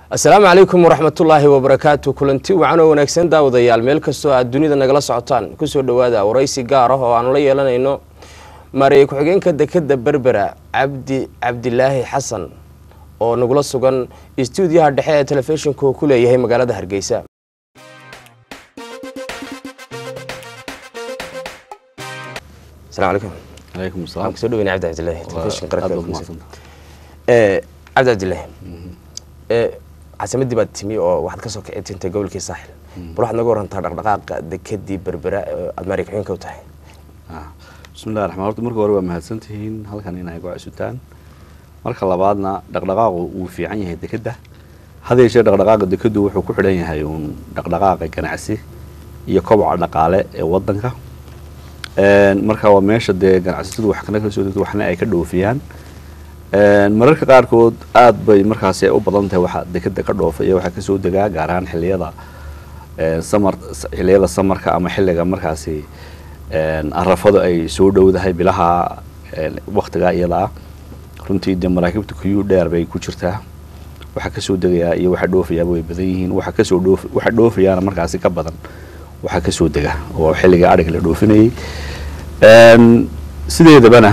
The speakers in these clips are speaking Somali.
asalaamu calaykum waraxmatullaahi wabarakaatu kulanti wacan oo wanaagsan daawadayaal meel kastoo aad dunida nagala socotaan kusoo dhowaada waraysi gaar ah oo aanu la yeelanayno maareeye ku-xigeenka dekeda berbera cabdi cabdilaahi xasan oo nagula sugan istuudiyaha dhexe ee telefishinka uu ku leeyahay magaalada hargeysa asalaamu calaykum calaykum waxaan asalaam kusoo dhaweyna cabdi cabdilaahi telefishinka aad qaranka baad ee Hargeysa. umahadsantahay Eh, cabdi cabdilaahi Eh, caasimadii baad timi oo waxaad kasoo kici tintay gobolkii saaxil bal waxaad naga warantaa dhaqdhaqaaqa dekedii berbera ee aad maari ku-xigeenka u tahay Ah, bismillahi raxmaan horta marka hore waa mahadsantihiin halkan inay ku casutaan marka labaadna dhaqdhaqaaqu wuu fiican yahay dekedda had yeeshee dhaqdhaqaaqa dekeddu wuxuu ku xidhan yahay uun dhaqdhaqaaqa ganacsi iyo koboca dhaqaale ee wadanka Een, marka waa meesha dee ganacsatadu wax kana kala soo degto waxna ay ka dhoofiyaan Een, mararka qaarkood aad bay markaasi ay u badan tahay waxa dekedda ka dhoofa iyo waxa kasoo degaa gaar ahaan xilliyada een, samar xilliyada samarka ama xilliga markaasi een, arafadu ay soo dhowdahay bilaha een, waqtigaa iyada ah runtii dee maraakiibta kuyuu dheer bay ku jirtaa waxa kasoo degayaa iyo waxa dhoofayaaba way badan yihiin waxa kasoo dhoof waxa dhoofayaana markaasi ka badan waxa kasoo dega oo xilliga adhiga la dhoofinayay Een, sideedabana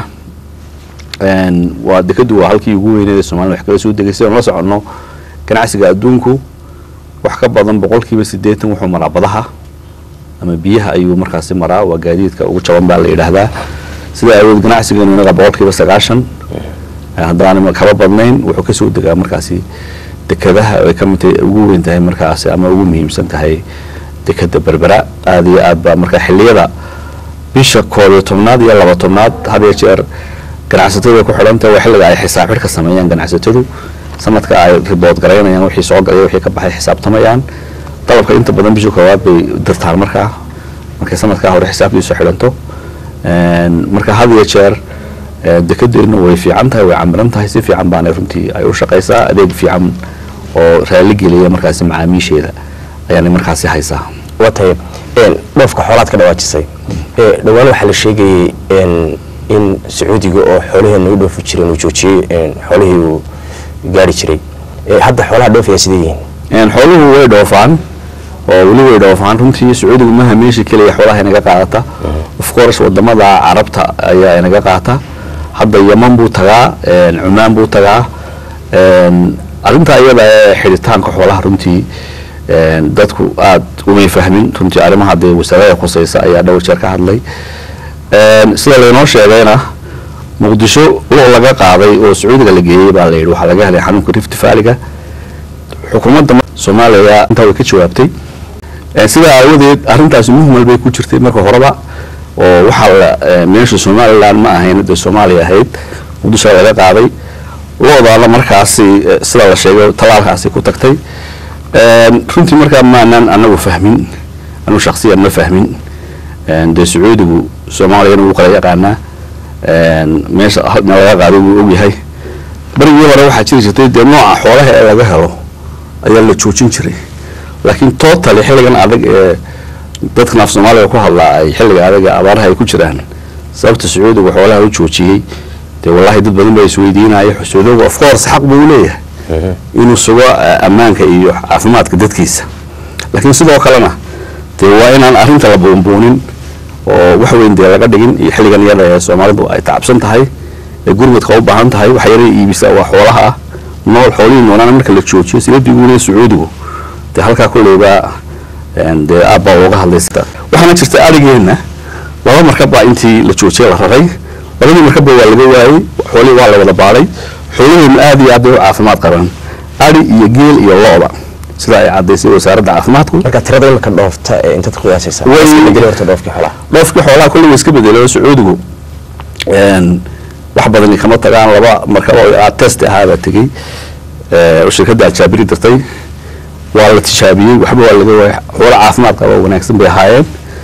een, waa dekadu waa halkii ugu weyneed ee soomaalida wax kala soo degay sidaan la soconno ganacsiga adduunku wax ka badan boqolkiiba siddeetan wuxuu maraa badaha ama biyaha ayuu markaasi maraa waa gaadiidka ugu jaban baa la yidhaahdaa sida awood ganacsigeenu inaga boqolkiiba sagaashan haddaan kaba badnayn wuxuu kasoo degaa markaasi dekadaha ay ka mid tahay ugu weyn tahay markaasi ama ugu muhiimsan tahay dekada berbera aada iyo aad baa marka xilliyada bisha koob iyo tobnaad iyo laba tobnaad had iyo jeer ganacsatada ku xidhantahay waa xilliga ay xisaab xidhka sameeyaan ganacsatadu sanadka ay ribood garaynayaan wixii soo galay wixii ka baxay xisaabtamayaan dalabka inta badan bisha koowaad bay dirtaan markaa markay sanadkaa hore xisaabtiisu xidhanto Een, marka had iyo jeer ee, dekedeennu way fiican tahay way camiran tahay si fiican baana runtii ay u shaqaysaa adeeg fiican oo raali geliya markaasi macaamiisheeda ayaanay markaasi haysaa waa tahay een, dhoofka xoolaad ka dhawaajisay Eh, dhowaan waxaa la sheegayay een, in sacuudiga oo xoolaheena u dhoofi jiray inuu joojiyey een, xoolihii uu gaari jiray Eh, hadda xoolaha dhoofaya sidee yihiin Een, xooluhu way dhoofaan oo weli way dhoofaan runtii sacuudigu maha meesha keliya xoolaha inaga qaadata of course wadamada carabta ayaa inaga qaata hadda yaman buu tagaa een, cumaan buu tagaa een, arrintaa iyada ee xidhitaanka xoolaha runtii een, dadku aad umay fahmin runtii arrimaha dee wasaarada khuseysa ayaa dhowr jeer ka hadlay Een, sida laynoo sheegayna muqdisho lo laga qaaday oo sacuudiga la geeyey baa la yidhi waxaa laga helay xanuunka rift valley-ga xukuumadda soomaaliya intaa way ka jawaabtay Ee, sidaa aawadeed arrintaasi muhmal bay ku jirtay marka horeba oo waxaa la ee, meesha somaliland ma ahayn dee soomaaliya ahayd muqdisho laga qaaday loodaana markaasi ee, sida la sheegay talaalkaasi ku tagtay Een, runtii markaa maanaan anagu fahmin anigu shaksiyan ma fahmin Een, dee sacuudigu soomaaliyana wuu kala yaqaanaa Een, meesha halna laga qaaday wuu ogyahay barigii hore waxaa jiri jirtay dee nooca xoolaha ee laga helo ayaa la joojin jiray laakiin totally xilligan adag ee dadkan af soomaaliga ku hadlaa ay xilliga adag ee abaaraha ay ku jiraan sababta sacuudiga xoolaha u joojiyey dee wallahi dad badan baa isweydiinaya sacuudigu of course xaq buu leeyahay inuu sugo eh, ammaanka iyo caafimaadka dadkiisa laakiin sidoo kalena dee waa inaan arrinta la buunbuunin oo wax weyn dee laga dhigin iyo xilligan iyada ee soomaalidu ay tacabsan tahay ee gurmadka u baahan tahay waxa yara iibisa waa xoolaha ah nool xoolihii noolaana marka la joojiyo siladii ugu leeyahay sacuudigu dee halkaa kulleyba een, dee aad baa looga hadlaysa waxaana jirta arigeenna laba markab baa intii la joojiyay la raray labadii markabba waa laga waayey xoolihii waa la wada baadhay xoolaheennu aad iyo aad bay u caafimaad qabaan ari iyo geel iyo lo-da sida ay caddaysay wasaaradda caafimaadku marka tirada imika dhoofta ee intaad ku qiyaasaysaa Way- Iska bedeli horta dhoofkii xoolaha dhoofkii xoolaha kulli way iska bedelay oo sacuudigu een, wax badani kama tagaan laba markab oo test ahaabaa tegey ee, oo shirkadda ajaabiri dirtay waa la tijaabiyey waxba waa laga waayay xoolo caafimaad qaba oo wanaagsan bay ahaayeen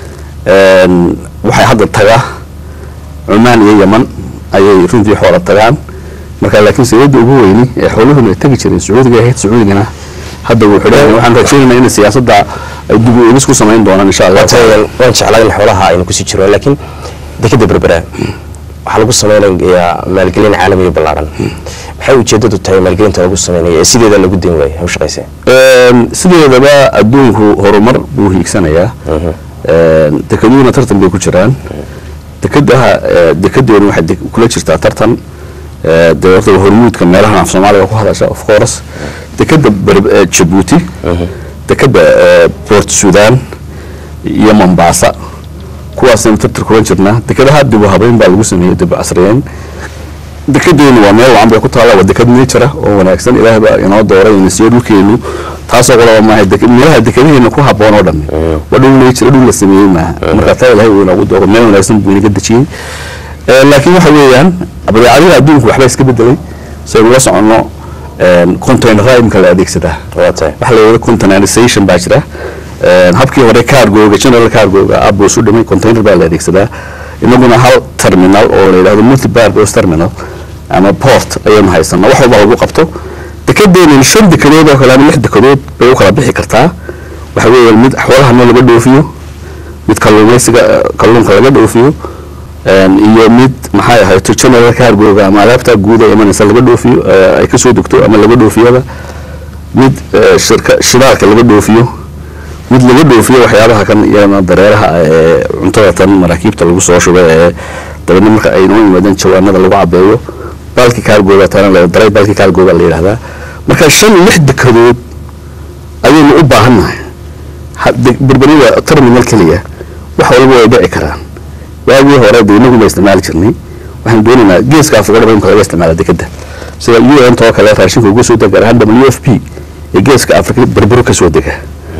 Een, waxay hadda tagaa cumaan iyo yaman ayay runtii xoola tagaan marka laakiin sayidda ugu weyni ee xooluhuna ay tegi jireen sacuudiga ahayd sacuudigana hadda wuu xidhan yahay. waxaan rajaynaynaa in siyaasadda ay dib u eegis ku samayn doonaan insha allah Waa tahay, waan jeclaa in xoolaha aynu kusii jiro laakiin dekeda berbera waxaa lagu sameynayaa maalgelin caalamiya ballaaran maxay ujeedadu tahay maalgelinta lagu sameynaya ee sideeda lagu den waaya ha u shaqaysee sideedaba adduunku horumar buu hiigsanayaa dekeduhuna tartan bay ku jiraan dekadaha dekedeenu waxay de- kula jirtaa tartan dee horta hormuudka meelahan af soomaaliga ku hadasha of course dekeda ber- eh, jabuuti dekeda eh, port sudan iyo mombasa kuwaasaynu tartar kulan jirnaa dekedaha dib u habeyn baa lagu sameeyey dib u casriyeyn dekedeenu waa meel wacan bay ku taalla waa deked nature ah oo wanaagsan ilaahay baa inoo dooray ina siiyo dhulkeenu taasoo qolaba maaha deke- meelaha dekedaheena ku habboon oo dhan waa dhul nature dhul la sameeyey maaha marka taa ilaahay uu inoogu dooro meel wanaagsan buu inaga dejiyey Eh, laakiin waxa weeyaan badeecadaha adduunku waxba iska bedelay saynu la soconno containera imika la adeegsadaa waa tahay waxa la yidhahda containerization baa jira Een, habkii hore cargoga general cargoga aabuu isu dhimay container baa la adeegsadaa inaguna hal terminal oo la yidhahdo multi purpose terminal ama port ayaynu haysanaa wax walba lagu qabto dekedeenan shan dekedood oo kale ama lix dekedood bay u kala bixi kartaa waxa weeyaan mid xoolahana laga dhoofiyo mid kalluumaysiga eh, kalluunka laga dhoofiyo een, iyo mid maxay ahayto general cargoga ama alaabta guuda imanaysa laga dhoofiyo eh, ay kasoo degto ama laga dhoofiyaba mid eh, shirka shidaalka laga dhoofiyo mid laga dhoofiyo waxyaabaha kan iyana dareeraha ah ee cuntada tan maraakiibta lagu soo shubo ee dabeedna marka ay noo yimaadeen jawaanada lagu cabeeyo balki kaargooga tana la daray balki kaargooga la yidhahdaa marka shan lix dekedood ayaynu u baahannahay Ha- de- berberida terminal keliya wax walba way dhici karaan waagii hore dee inagu ba isticmaali jirnay waxaan doonaynaa geeska afrika dhaba imka laga isticmaala dekeda sida u n too kale raashinka uga soo dega gaar ahaan w f p ee geeska afrika berbero kasoo dega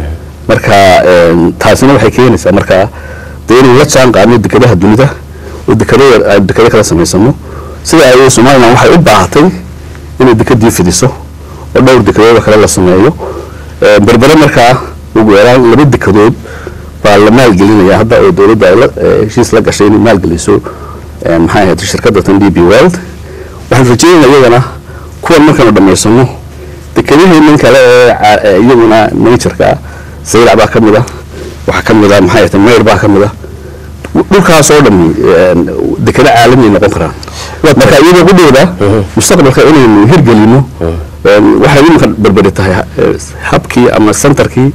marka een, taasina waxay keenaysaa marka dee inaynu la jaan qaadno dekedaha dunida oo dekado yar aan dekado kala samaysano sida ay somalilan waxay u baahatay inay dekedii fidiso oo dhowr dekedood oo kale la sameeyo Ee, berbere markaa ugu yaraan laba dekedood baa la maalgelinaya hadda oo dowladda ay la ee, heshiis la gashay inay maalgeliso ee, maxay ahayd shirkadda tan d b world waxaan rajeynaya iyagana kuwan markaanu dhammaysano dekedaheenan kale ee ca- ee iyaguna natureka ah saylac baa ka mid ah waxaa ka mid ah maxay ahayd mayr baa ka mid ah dhulkaas oo dhami een, dekado caalami ay noqon karaan marka iyadoo qudhooda mustaqbalka inaynu hirgelino een, waxay iminka berberi tahay eh, habkii ama centerkii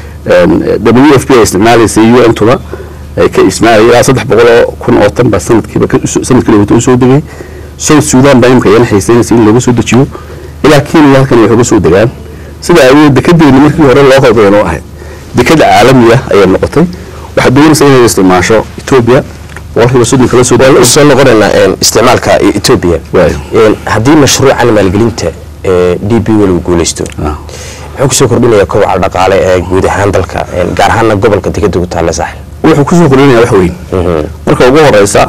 w f p ay isticmaalaysay u n tuba ay ka ismaalay ilaa saddex boqol oo kun oo tan baa sanadkiiba ka- uso- sanadkii dhawata usoo degay south sudan baa imika iyana xiiseynaysa in looga soo dejiyo ilaa kenya halkan waxay uga soo degaan sida ay dekedeeni markii hore loo qaldayan oo ahayd deked caalamiya ayay noqotay waxaad doonaysa inay isticmaasho ethiopia boqolkiiba soddon kala soo waan usoo noqonaynaa een, isticmaalka e- ethiopia Waayo. Een, haddii mashruucan maalgelinta ee d b wel uu guuleysto Ah. muxuu kusoo kordhinayaa kobaca dhaqaale ee guud ahaan dalka een, gaar ahaana gobolka dekeda ku taalla saaxil wuxuu kusoo kordhinaya wax weyn marka ugu horeysa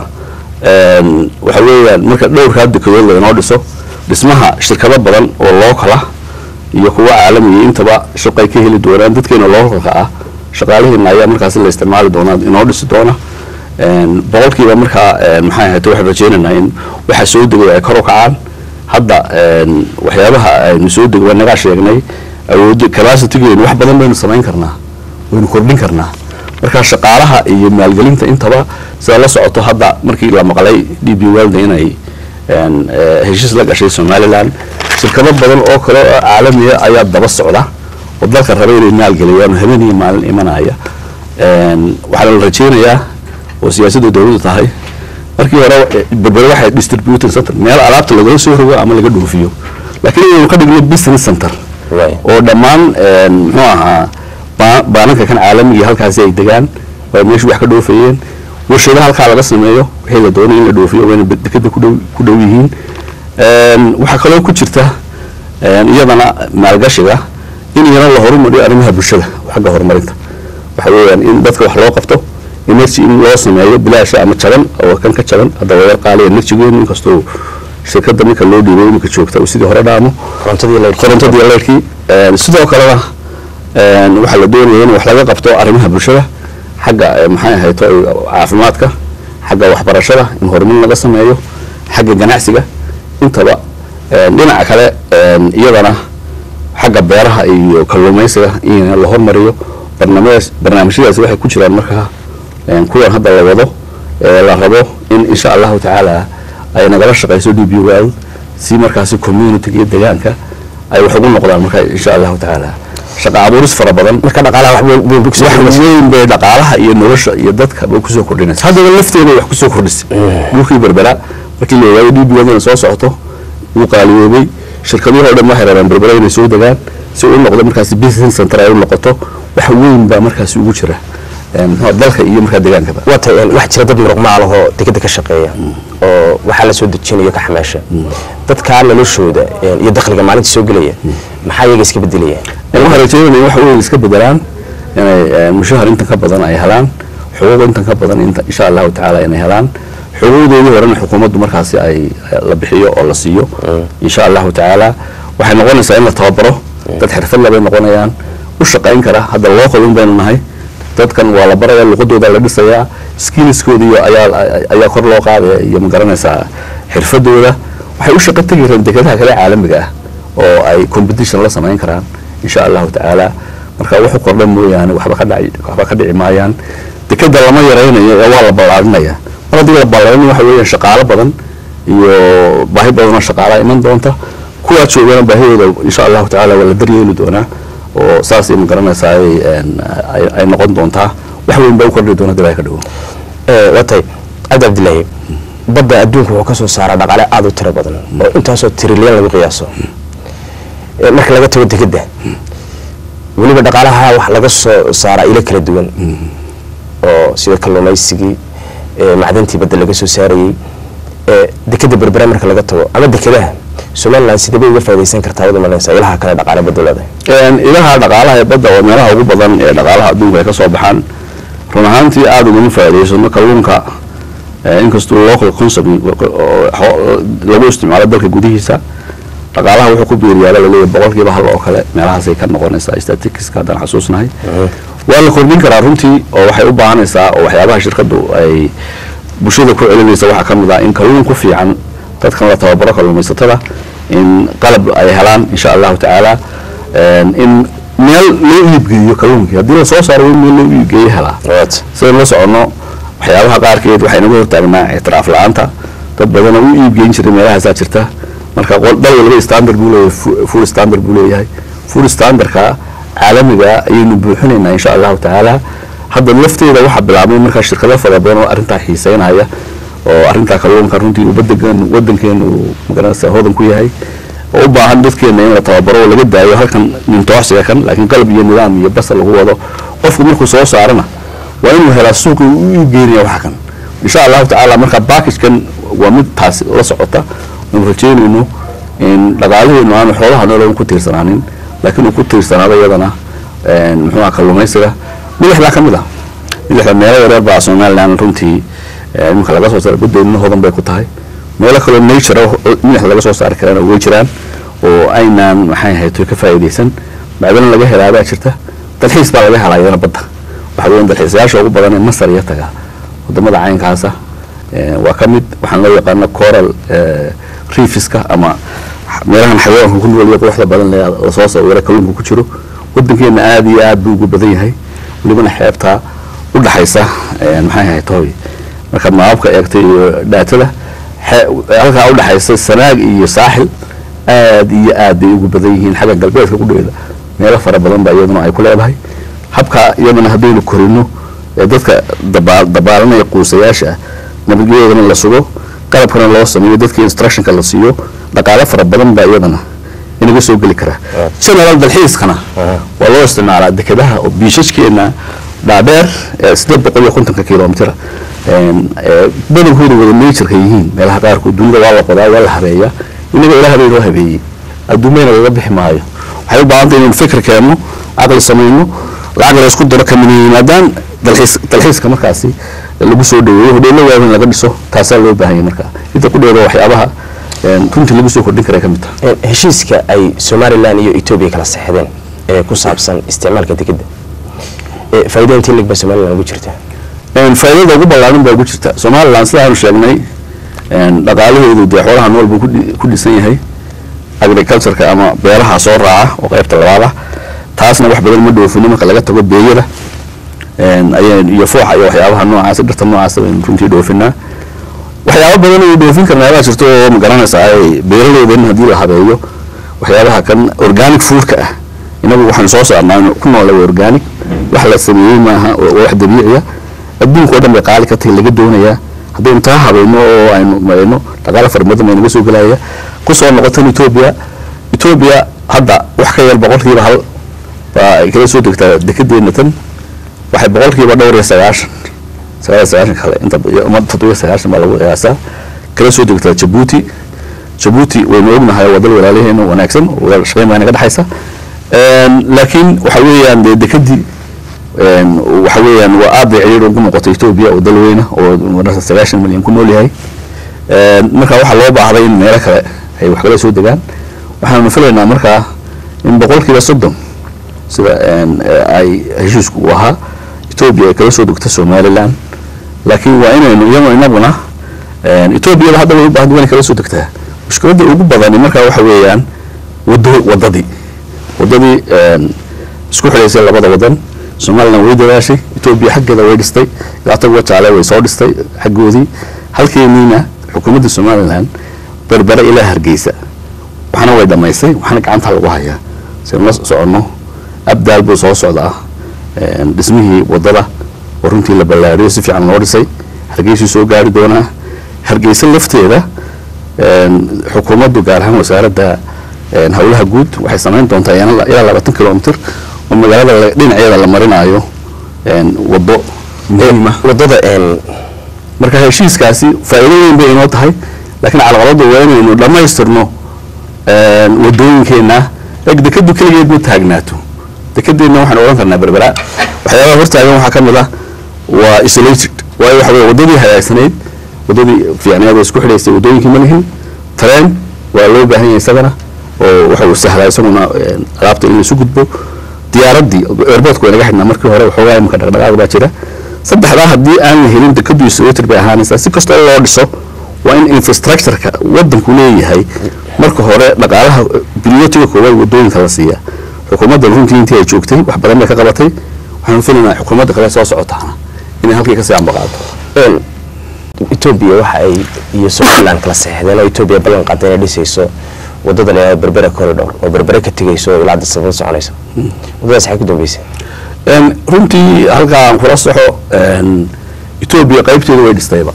een, waxa weeyaan marka dhowrkaa dekedood lainoo dhiso dhismaha shirkado badan oo lookala iyo kuwa caalamiya intaba shaqay ka heli doonaan dadkeena lookalka ah shaqaalaheena ayaa markaas la isticmaali doonaa inoo dhisi doona Een, boqolkiiba markaa een, maxay ahayd waxaan rajeynaynaa in waxa soo degay ay kor u kacaan hadda een, waxyaabaha aynu soo degay waa nagaa sheegnay awoodi capacitygeenu wax badan baynu samayn karnaa waynu kordhin karnaa marka shaqaalaha iyo maalgelinta intaba sida la socoto hadda markii la maqlay d b welda inay een, eh, heshiis la gashay somalilan shirkado badan oo kale oo caalamiya ayaa daba socda oo dalka raba inay maalgeliyaan oo habeen iyo maalin imanaya Een, waxaana la rajeynayaa oo siyaasadda dowladdu tahay markii hore eh, berbere waxay distributing center meel alaabta lagala soo rogo ama laga dhoofiyo laakiin inaynu ka dhigno business center Waay. oo dhammaan een, muxuu ahaa ba- baananka kan caalamiga halkaasi ay degaan oo meeshu wax ka dhoofayeen warshado halkaa laga sameeyo wixii la doonay in la dhoofiyo wayna be- dekeda ku dhow ku dhow yihiin Een, waxaa kaloo ku jirta een, iyadana maalgashiga in iyana la horumariyo arrimaha bulshada xagga horumarinta waxa weeyaan in dadka wax loo qabto energy in loo sameeyo bilaasha ama jaban oo kan ka jaban hadda waa yar qaali energygeenu inkastoo shirkadda ninka loo dhiibay iminka joogta uu sidii hore dhaamo korontadii la korontadii leerkii Een, sidoo kalena een, waxaa la doonaya in wax laga qabto arrimaha bulshada xagga eh, maxay ahayto eh, caafimaadka xagga waxbarashada in horumar laga sameeyo xagga ganacsiga intaba een, dhinaca kale een, iyadana xagga beeraha iyo kalluumaysiga in la hormariyo barnaamij barnaamijyadaasi waxay ku jiraan markaa een, kuwan hadda la wado ee la rabo in insha allahu tacaala ay nagala shaqayso d b world si markaasi community iyo deegaanka ay wax ugu noqdaan marka insha allahu tacaala shaqa abuuris fara badan marka dhaqaalaha wax weyn weyn buu kusoo wax kordhisay. weyn bay dhaqaalaha iyo nolosha iyo dadka bay kusoo kordhinaysa haddaba lafteeda wax kusoo kordhisay dhulkii berbera markii la ogaayay d b wadana soo socoto wuu qaaliyoobay shirkadihii oo dhan waxay rabaan berbera inay soo degaan si uu noqdo markaasi business center ay u noqoto wax weyn baa markaasi ugu jira eh, muxuu ahaa dalka iyo markaa deegaankaba waa tahay een, waxaa jira dad muruq maal ahoo dekeda ka shaqeeya oo waxaa la soo dejinayo ka xamaasha dadkaa noloshooda een, iyo dakhliga maalinta soo gelaya maxaa iyaga iska bedelaya waxaa rajeynaya wax weyn iska bedelaan inay eh, mushahar intan ka badan ay helaan xuquuq intan ka badan inta insha allahu tacaala inay helaan xuquuqdoodii horena xukuumaddu markaasi ay la bixiyo oo la siiyo insha allahu tacaala waxay noqonaysaa in la tababaro dad xirfad labay noqonayaan u shaqayn kara hadda loo qalin baynu nahay dadkan waa la baraya luqadooda la dhisayaa skillskooda iyo ayaa ayaa kor loo qaadaya iyo magaranaysaa xirfadooda waxay u shaqo tegi karaan dekedaha kale caalamiga ah oo ay competition la samayn karaan insha allahu tacaala marka wuxu kordhan mooyaane waxba ka dhaci waxba ka dhici maayaan dekeda lama yaraynayo ee waa la ballaarinaya mar haddii la ballaarinayo waxa weeyaan shaqaalo badan iyo baahi badan oo shaqaalaha iman doonta kuwaa joogana baahidooda insha allahu tacaala waa la daryeeli doonaa oo saasay ma garanaysaa ay een, ay- ay noqon doontaa wax weyn baa u kordhi doona dib ay ka dhigo Ee, waa tahay cabdi cabdilaahi badda adduunka wuxuu ka soo saaraa dhaqaale aada u tiro badan oo intaasoo trilyan lagu qiyaaso Ee, marka laga tago dekeda weliba dhaqaalaha wax laga soo saaraa ilo kala duwan oo sida kalluumaysigii ee, macdantii badda laga soo saarayey ee, dekeda berbera marka laga tago ama dekedaha somaliland sidee bay uga faa'idaysan kartaa wada malaysa ilaha kale dhaqaale badda leedahay Een, ilaha dhaqaalaha ee badda oo meelaha ugu badan ee dhaqaalaha adduunka ay ka soo baxaan run ahaantii aada ugama faa'iidaysano kalluunka eh, inkastuu local concept oo xo- lagu isticmaalo dalka gudihiisa dhaqaalaha wuxuu ku biiriyaaba laleeyahay boqolkiiba hal oo kale meelahaasay ka noqonaysaa statisticska haddaan xasuusnahay waa la kordhin karaa runtii oo waxay u baahanaysaa oo waxyaabaha shirkaddu ay bulshada ku celinaysa waxaa ka mid ah in kalluun ku fiican dadkan la tababaro kalluumaysatada in qalab ay helaan insha allahu tacaala een, in meel loo iibgeeyo kalluunkii haddii la soo saaro waa in meel loo iibgeeyo helaa sidaan la soconno waxyaabaha qaarkeed waxay naga hortaagnaa ictiraaf la-aanta dad badan oo u iibgeyn jiray meelahaasaa jirta marka qol- dal walba standard buu leeyahay fu- full standard buu leeyahay full standardka caalamiga ayaynu buuxinaynaa insha allahu tacaala hadda lafteeda waxaa bilaabmay markaa shirkado fara badan oo arrintaa xiiseynaya oo arrintaa kalluunka runtii uu badankeenu wadankeenu uu magaranaysa hodan ku yahay oo u baahan dadkeena in la tababaro oo laga daayo halkan nintoosiga kan laakiin qalab iyo nidaam iyo basal lagu wado qofku markuu soo saarana waa inuu helaa suuqii u iibgeynaya waxa kan insha allahu tacaala marka backage-kan waa mid taasi la socota aanu rajeynayno in dhaqaalaheenu aanu xoolaha nolon ku tiirsanaanin laakiin uu ku tiirsanaado iyadana een, muxuu aha kalluumaysiga milixdaa ka mid ah milixda meelo yareer baa somaliland runtii eh, iminka laga soo saara badeedna hodan bay ku tahay meelo kaloo nature ah oo milixda laga soo saari karana way jiraan oo aynaan maxay ahayd ka faa'iidaysan bacdana laga helaabaa jirta dalxiis baa laga helaa iyadana badda waxa weeyaan dalxiisayaasha ugu badan ee masar iyo taga wadamada caynkaasa eh, waa ka mid waxaan loo yaqaana coral eh, reefiska ama meelahan xayawaanka ku nool iyo quruxda badan ee lasoo sawira kalluunka ku jiro wadankeena aada iyo aad buu ugu badan yahay welibana xeebta u dhaxaysa eh, maxay ahayd hooy marka maababka eegtay iyo dhaatada xe- halkaa u dhaxaysa sanaag iyo saaxil aad iyo aad bay ugu badan yihiin xagga galbeedka ku dheeda meelo fara badan baa iyaduna ay ku leedahay habka iyadana haddaynu korino ee dadka dabaa dabaalanaya quusayaasha ah nabadgelyadoodana la sugo qalabkana loo sameeyo dadka instructionka la siiyo dhaqaale fara badan baa iyadana inaga soo geli karaa general dalxiiskana waa loo isticmaalaa dekedaha oo biishashkeena dhaadheer ee sideed boqol iyo kontonka kilomitr badankooda wada natureka yihiin meelaha qaarkood dunida waa la qodaa waa la habeeyaa inaga ilaah bay noo habeeyey adduumayna laga bixi maayo waxay u baahantay inaynu fikir keenno caqli samayno lacag la isku daro kamina yimaadaan dalxiis dalxiiska markaasi lagu soo dhaweeyo hodheelo waaweyn laga dhiso taasaa loo baahanya marka inta ku dheeda waxyaabaha een, runtii lagu soo kordhin karay ka mid tahay Een, heshiiska ay somalilan iyo etoobiya kala saxdeen ee ku saabsan isticmaalka dekeda ee faa'iida intii lig baa somalilan ugu jirta Een, faa'iidada ugu ballaaran baa ugu jirta somaliland sidaanu sheegnay een, dhaqaalaheedu dee xoolaha nool buu ku dhi- ku dhisan yahay agricultureka ama beeraha soo raaca oo qaybta labaad ah taasna wax badan ma dhoofino marka laga tago beeyada een, ayay iyo fooxa iyo waxyaabaha noocaas dhirta noocaas baynu runtii dhoofinaa waxyaabo badan oo dhoofin karnaa baa jirto oo magaranaysaa ay beeraleydan haddii la habeeyo waxyaabaha kan organic foodka ah inagu waxaanu soo saarnaa inu ku noolay organic wax la sameeyey maaha waa wax dabiiciya adduunka oo dhan bay qaali ka tahay laga doonayaa haddaynu taa habayno oo aynu marayno dhaqaale fara badan baa naga soo gelaya kusoo noqotan etoobiya etoobiya hadda wax ka yar boqolkiiba hal baa ay kala soo degtaa dekedeena tan waxay boqolkiiba dhowr iyo sagaashan sagaal iyo sagaashan kale inta uma toddoba iyo sagaashan baa lagu qiyaasaa kala soo degtaa jabuuti jabuuti waynu ognahay waa dal walaalaheena wanaagsan wada shaqeyn baa naga dhexaysa laakiin waxa weeyaan dee dekedii waxa weeyaan waa aad bay ciriir ugu noqotay etoobiya oo dal weyna oo marasa sagaashan milyan ku nool yahay marka waxaa loo baahday in meelo kale ay wax kala soo degaan waxaanu filaynaa markaa in boqolkiiba soddon sida ay heshiisku u ahaa etoobiya ay kala soo degto somaliland laakiin waa inaynu iyagoo inaguna etoobiyada hadda way u baahda waa inay kala soo degtaa mushkiladda ugu badani markaa waxa weeyaan wado wadadii wadadii isku xidhaysay labada wadan somaliland way dadaashay etoobiya xaggeeda way dhistay ilaa tagwa jaale way soo dhistay xaggoodii halkeeniina xukuumadda somaliland berbere ilaa hargeysa waxna way dhammaystay waxna gacanta lagu hayaa saynu la soconno abdaal buu soo socdaa dhismihii wadada oo runtii la ballaariyo si fiican loo dhisay hargeysuu soo gaari doonaa hargeysa lafteeda xukuumaddu gaar ahaan wasaaradda howlaha guud waxay samayn doontaa ilaa labaatan kilomitr oo magaalada dhinaceeda la marinaayo wado muhiima wadada marka heshiiskaasi faa'iido weyn bay inoo tahay laakiin calaqaladu waa inaynu dhammaystirno wadooyinkeena eg dekadu keligeed ma taagnaato dekedeenna waxaan odhan karnaa berbera waxyaabaha hortaagan waxaa ka mid ah waa isolated waayo waxa weye wadadii hagaagsanayd wadadii fiicneed oo isku xidhaysay wadooyinkii ma lihin tareen waa loo baahan yahay isagana oo waxa uu sahlaa isaguna alaabta in laisu gudbo diyaaraddii airportka way naga xidhnaa markii hore waxoogaa imika dhaqdhaqaaq baa jira saddexdaa haddii aan la helin dekadu isolated bay ahaanaysaa si kastoo loo dhiso waa in infrastructureka wadanku leeyahay marka hore dhaqaalaha bilyotiga koowaad wadooyinka la siiya xukuumadda runtii intii ay joogtay wax badan bay ka qabatay waxaanu filaynaa xukuumadda kale soo socotaana inay halkii kasii ambaqaato etoobiya waxa ay iyo somaliland kala saxeexdeen oo etoobiya ballan qaada inay dhisayso wadada la berbera corridor oo berbere ka tegayso ilaa disabada soconaysa wadadaas waxay ku dambeysay runtii halkaa aan kula soxo etoobiya qaybteedu way dhistayba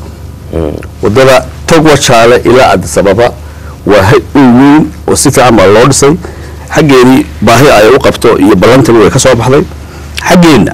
wadada togwa jaale ilaa adisababa waa hay-un weyn oo si fiican baa loo dhisay xaggeedii baahi ay u qabto iyo ballantaba way ka soo baxday xaggeenna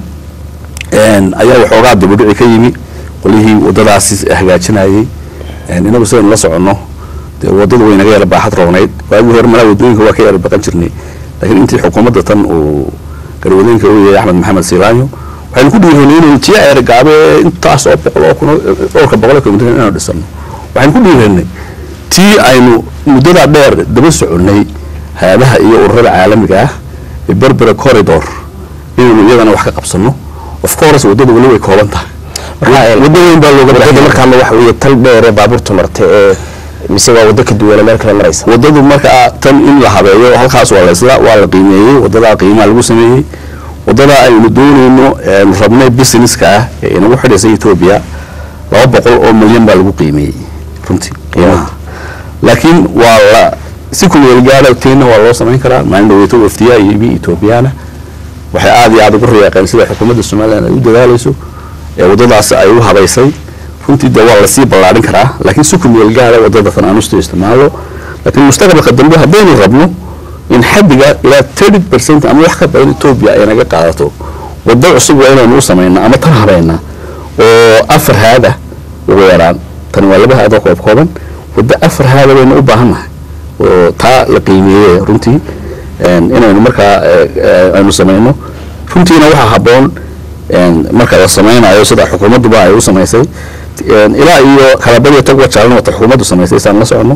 ayaa waxoogaa dibudhici ka yimi qolihii wadadaasi hagaajinayey inagu sidaynu la soconno dee wadadu way naga yara baaxad roognayd waagii hore malaa wadooyinka waa ka yara baqan jirnay laakiin intii xukuumadda tan uu garwadooyinka u yahay axmed maxamed siilaanyo waxaynu ku dhiiranay inaynu tii eergaabe intaas oo boqol oo kun dhowrka boqol oo kilomitr inaynu dhisano waxaynu ku dhiiranay tii aynu muddadaa dheer daba soconnay hay-adaha iyo ururada caalamiga ah ee berbera corridor inaynu iyadana wax ka qabsano of course waddada weli way kooban tahay waddo weyn baa looga wadada markaama waxa weeye tal dheere baabuurta martay ee mise waa waddo ka duwana meel kale maraysa waddadu markaa tan in la habeeyo halkaas waa la isla waa la qiimeeyey waddadaa qiimaha lagu sameeyey waddadaa aynu doonayno rabnay businesska ah ee inagu xidhaysay etoobiya laba boqol oo milyan baa lagu qiimeeyey runtii qiimaha laakiin waa la si kumeel gaara teena waa loo samayn karaa maalin dhaweeto wafdiyaa yimi etoobiyana waxay aada iyo aada ugu riyaaqeen sida xukuumadda somaliland ay u dadaalayso ee waddadaas ay u habaysay runtii dee waa lasii ballaadhin karaa laakiin si kumeel gaara waddada fanaanusta isticmaalo laakiin mustaqbalka dambe haddaynu rabno in xaddiga ilaa thirty percent ama wax ka badan etoobiya ay naga qaadato waddo cusub waa inaynu u samaynaa ama tan habayna oo afar haada ugu yaraan tani waa laba haadoo koob kooban waddo afar haada baynu u baahannahay oo taa la qiimeeye runtii inaynu markaa aynu samayno runtiina waxaa habboon marka la samaynayo sida xukuumadduba ay u samaysay ilaa iyo kalabadiyo tagwa jaalna wata xukuumaddu samaysay saan la socono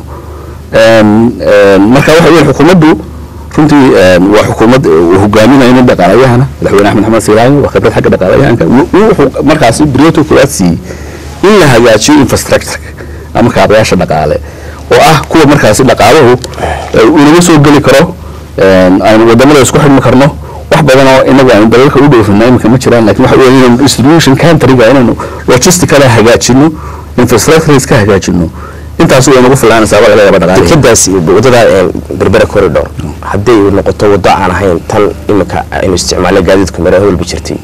marka waxa weeye xukuumaddu runtii waa xukuumad uu hogaaminayo nin dhaqaalayahana madaxweyne axmed maxamed siiraanyo waa khibrad xagga dhaqaalayahanka wuxuu markaasi briyato koowaad siiyey in la hagaajiyo infrastructure ama kaabayaasha dhaqaale oo ah kuwa markaasi dhaqaaluhu unaga soo geli karo aynu wadamada isku xidhmi karno wax badan oo inagu aynu dalalka u dhoofina imika ma jiraan lakin waxa weeye inaynu distribution countryga inaynu logisticala hagaajino infrastructure iska hagaajino intaas way nagu filaanaysaa baa laga yaaba dhaqaalihi dekadaas iyo wadada berbera corridor hadday noqoto waddo aan ahayn tan imika aynu isticmaalay gaadiidku mare hawlba jirtay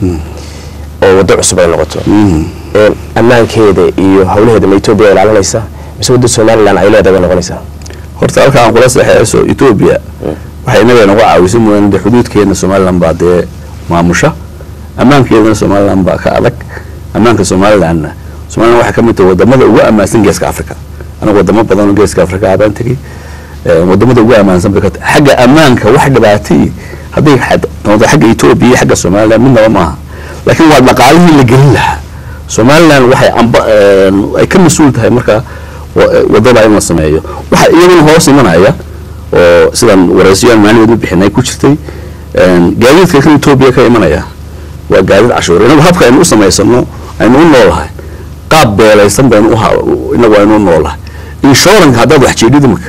oo waddo cusub ay noqoto een, ammaankeeda iyo hawlaheeda ma etoobiya ay ilaalinaysaa mise wadda somalilan ay leedahay bay noqonaysaa horta halka aan kula saxeeyso etoobiya waxay inaga nagu caawisay mooyaane dee xuduudkeena somaliland baa dee maamusha ammaankeedana somaliland baa ka adag ammaanka somalilandna somaliland waxay ka mid tahay wadamada ugu ammaansan geeska africa anaga wadamo badan oo geeska africa abaan tegey Eh, wadamada ugu ammaansan bay ka tahay xagga ammaanka wax dhibaatay hadday xad- noqoto xagga etoobiya iyo xagga somaliland midnaba maaha laakiin waa dhaqaalihii la gelin lahaa somaliland waxay amba eh, ay ka mas-uul tahay marka wa- wadada in la sameeyo waxa iyaguna hoos imanaya oo sidan waraysiyoan maalin u bixinay ku jirtay een, gaadiidka kan etoobiya ka imanaya waa gaadiid cashuur inagu habka aynu u samaysano aynu u noolahay qaab beelaysan baynu u ha- inagu aynu u noolahay inshuranka haddaad wax jeedhid imika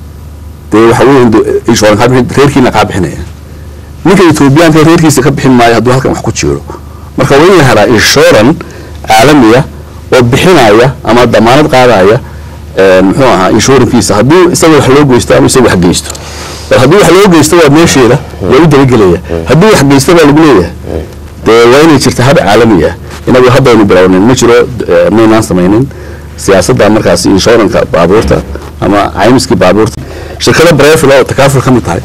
dee waxa weeye inde- inshuranka kaa bixin- reerkiina kaa bixinaya ninka etoobiyaanka reerkiisa ka bixin maayo hadduu halkan wax ku jeero marka waa in la helaa inshuran caalamiya oo bixinaya ama damaanad qaadaya een, muxuu ahaa inshurankiisa haddii isaga wax loo geysto ama isaga wax geysto bal haddii wax loo geysto waa meesheeda waa u dabagelaya haddii wax geysto baa lagu leeyahay dee waa inay jirta hab caalami ah inagu haddaynu bilownin ma jiro eh, maynaan samaynin siyaasadda markaasi inshuranka baabuurta ama caymiskii baabuurta shirkada brefil oo takaaful ka mid tahay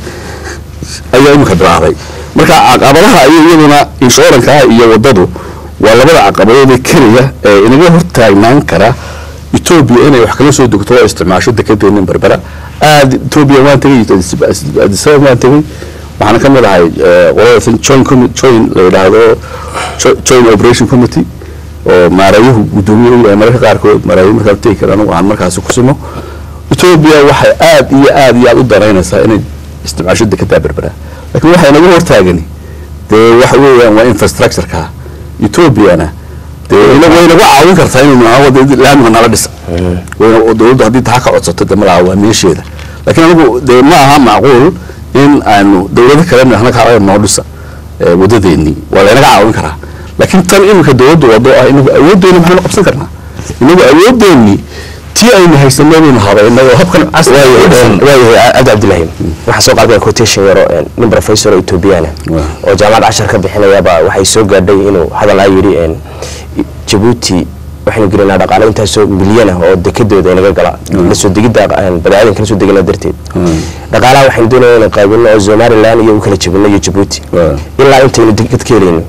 ayaa imika bilaabay marka caqabadaha ayay iyaduna inshuranka iyo wadadu waa labada caqabadood ee keliya ee inaga hortaagnaan kara etoobiya inay wax kala soo degto oo isticmaasho dekedeena berbera aad etoobiya waan tegey addis ababa waan tegey waxaana ka mid ahay eh, qolada joint commi- joint la yidhaahdo jo- joint operation committee oo maarayuhu guddoomiye u yahay mararka qaarkood maarayo markaan tegi kara anigu aan markaasi ku simo etoobiya waxay aad iyo aad iyo aad u danaynaysaa inay isticmaasho dekedaa berbera laakiin waxay naga hortaagani dee waxa weeyaan waa infrastructureka etoobiyana dee ina way nagu caawin kartaa inaynu aan wada laamiga nala dhisa wayna dowladdu haddii taa ka codsato dee malaha waa meesheeda laakiin anigu dee ma aha macquul in aanu dowlado kale nahna kaala noo dhisa eh, wadadeennii waa laynaga caawin karaa laakiin tan iminka dowladdu wado ah inagu awooddeeni maxaynu qabsan karnaa inagu awooddeennii tii aynu haysanay baynu habaynay oo habkan casri waayahay cabdi cabdilaahi waxaa soo qaadaya quotation yaro een, nin professor oo ethoobiyaana Waa. oo jaamacad cashar ka bixinayaba waxay soo gaadhay inuu hadal aa yidhi een, jabuuti waxaynu gelinaa dhaqaale intaasoo milyan ah oo dekedooda inaga gala lasoo degidda een, badaacadinka lasoo degina darteed dhaqaalaha waxaynu doonaya inaan qaybino oo somaliland iyo u kala jabino iyo jabuuti Waa. ilaa intaynu deked ka helayno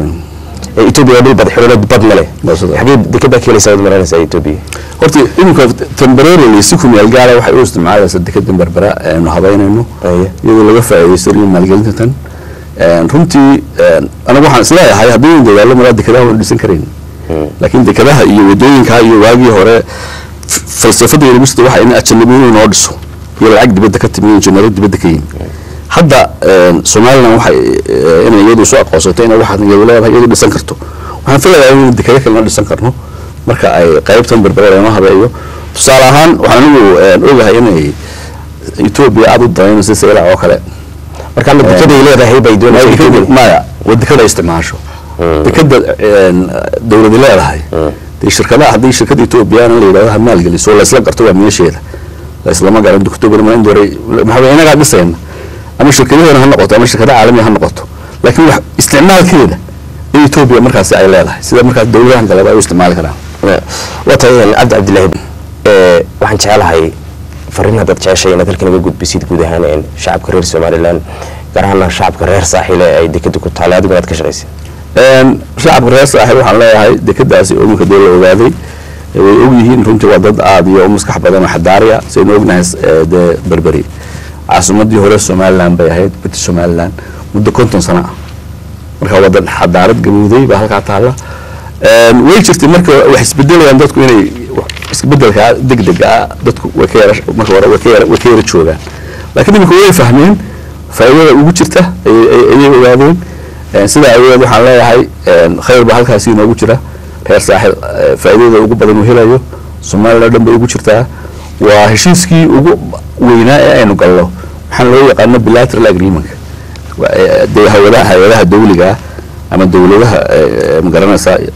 ee etoobiya waa dhul bad xidhoolad bad male Waa sida. xagee dekeddaa ka helaysaa wad maranaysaa etoobiya horta iminka temporarily si ku meel gaara waxay u isticmaalaysaa dekedan berbera aynu habaynayno Aye. iyadoo laga faa'iidaysanayo maalgelinta tan Een, runtii een, anigu waxaan isleeyahay haddii in dadaalo maraa dekedaha waynu dhisan karayn laakiin dekedaha iyo wadooyinka iyo waagii hore f- falsafada university waxa in ajanabiyin inoo dhiso iyo lacag dibadda ka timi injineero dibadda ka yimi hadda een, somaliland waxay eh, inay iyadu soo aqoonsatay inay waxaad iyadu leedahay iyadu dhisan karto waxaan filayaa in dekado kalena dhisan karno marka ay qaybtan berbera laynoo habeeyo tusaale ahaan waxaan anigu een, ogahay inay etoobiya aada u danaynayso saylac oo kale marka ama dekeday leedahay bay doonaysaa Maya, Ethiopia. dekada- maya waa dekada isticmaasho dekada een, dowladi leedahay dee shirkadaha haddii shirkada etoobiyana la yidhahdo ha maalgeliso laysla garto waa meesheeda laislama garan october ma indore maxaa weye inagaa dhisayna ama shirkadaheena ha noqoto ama shirkada caalamiga ha noqoto laakiin wax isticmaalkeeda in etoobiya markaasi ay leedahay sida markaas dowladahan kaleba ay u isticmaali karaan waa tahay cabdi cabdilaahi ee, waxaan jecelahay fariin haddaad jeceshay inaad halkan iga gudbisid guud ahaan een, shacabka reer somaliland gaar ahaana shacabka reer saaxiile ay dekeda ku taallay adiguna aad ka shaqaysid Een, shacabka reer saaxiib waxaan leeyahay dekadaasi oo iminka dee la ogaaday ee way ogyihiin runtii waa dad aad iyo u maskax badan oo xadaariya saynu ognahay ee, dee berberi caasimadii hore somaliland bay ahayd british somaliland muddo konton sano ah marka waa dad xadaarad gabowday baa halkaa taalla Een, way jirtay marka wax isbedelayaan dadku inay wax- isbedelka degdega ah dadku way ka yara marka hore way ka yara way ka yara joogaan laakiin iminka way fahmeen faa'iidada ugu jirta ayay ayay- ayay ogaadeen Een, sidaa awgeed waxaan leeyahay een, khayr baa halkaasi inoogu jira reer saaxil eh, faa'iidada ugu badan uu helayo somaliland oo dhan bay ugu jirtaa waa heshiiskii ugu weynaa ee aynu galno waxaan loo yaqaano bilateral agreement Waa, eh, dee hawadaha hay-adaha dawliga ah ama dowladaha eh, eh, magaranaysaa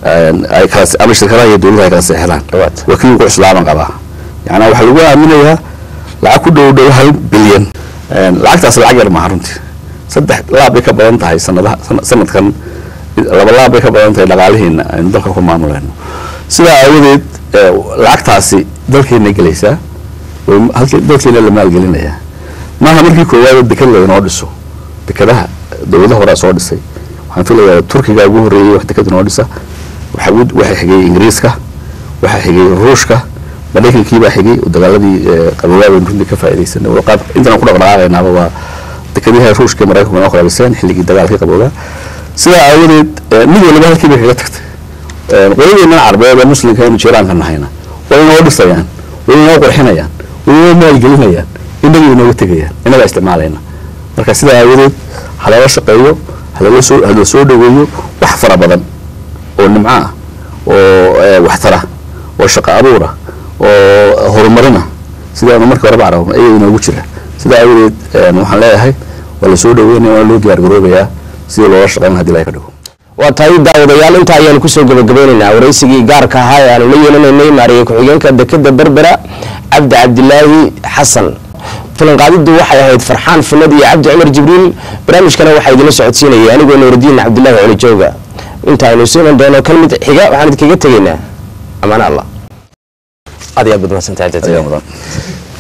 ay kala ama shirkadaha iyo dowladda ay kala seexdaan Waata. waa kii ugu cuslaaban qabaa yacnaa waxaa lagu aaminayaa lacag ku dhow dhow hal bilyan lacagtaas lacag yar maaha runtii saddex laab bay ka badan tahay sanadaha sana- sanadkan laba laab bay ka badan tahay dhaqaalihiina aynu dalka ku maamulayno sidaa aawadeed eh, lacagtaasi dalkeena gelaysaa way halkii dalkeena la maalgelinayaa maaha markii koowaad deked laynoo dhiso dekadaha dowladaha horaa soo dhisay waxaan filayaa turkiga ugu horreeyey wax deked inoo dhisa waxaa ugu- waxaa xigay ingiriiska waxaa xigay ruushka maraykankii baa xigay oo dagaaladii eh, qaboogaa baynu runtii ka faa'iidaysanay oo qaab intaan ku dhaqdhaqaaqaynaaba waa dekadihi ruushka iyo maraykanku inoo kala dhiseen xilligii dagaalkii qaboogaa sidaa aawadeed eh, mid waliba halkii bay kaga tagtay qoladeennan carbeed ee muslimka aynu jiiraanka nahayna way inoo dhisayaan way inoo qurxinayaan way inoo maalgelinayaan inagay inooga tegayaan inagaa isticmaalayna marka sidaa aawadeed halala shaqeeyo halala soo hala soo dhaweeyo wax fara badan oo nimco ah oo eh, waxtara oo shaqo abuura oo horumarina sidaanu markii horeba carabna ayaa inoogu jira sidaa aawadeed eh, waxaan leeyahay waa la soo dhaweynaya waana loo diyaargaroobayaa sidii loola shaqeyn hadii laga ka dhigo waa tahay daawadayaal intaa ayaanu kusoo gabagabeynaynaa waraysigii gaarka ahaa ee aanu la yeelanaynay maariye ku-xigeenka dekeda berbera cabdi cabdilaahi xasan filanqaadidu waxay ahayd farxaan funad iyo cabdi cumar jibriil barnaamijkana waxaa idinla socodsiinayay anigoo nuuridiin cabdilaahi coli jooga inta aynu isu iman doono kan mid xiga waxaan idinkaga tegaynaa amaan allah aad iyo aad baad mahadsantahay ayaa mudan